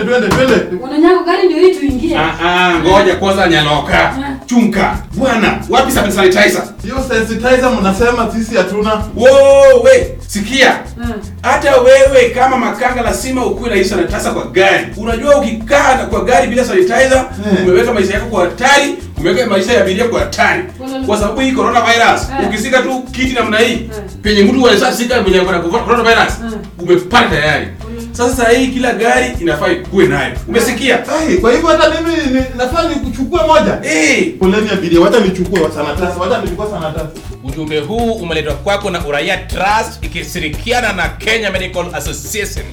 twende twende. Unanyako gari ndio hii tuingie. Ah ah, ngoja kwanza nyaloka. Ah. Chunka. Bwana, wapi sa- sanitizer? Hiyo sensitizer mnasema sisi hatuna. Wo, we, sikia. Ah. Hata wewe kama makanga lazima ukuwe na hii sanitizer kwa gari. Unajua ukikaa na kwa gari bila sanitizer, Eh. umeweka maisha yako kwa hatari, umeweka maisha ya abiria kwa hatari. Kwa sababu hii coronavirus, Eh. ukisika tu kiti namna hii, Eh. penye mtu anaweza sika mwenye ako na coronavirus, Eh. umepata tayari. Sasa saa hii kila gari inafaa ikuwe nayo. Umesikia? Ai, kwa hivyo hata mimi ni, nafaa nikuchukue moja. Eh. Poleni abiria, wacha nichukue wa sanitizer, wacha nichukue sanitizer. Ujumbe huu umeletwa kwako na Uraia Trust ikishirikiana na Kenya Medical Association.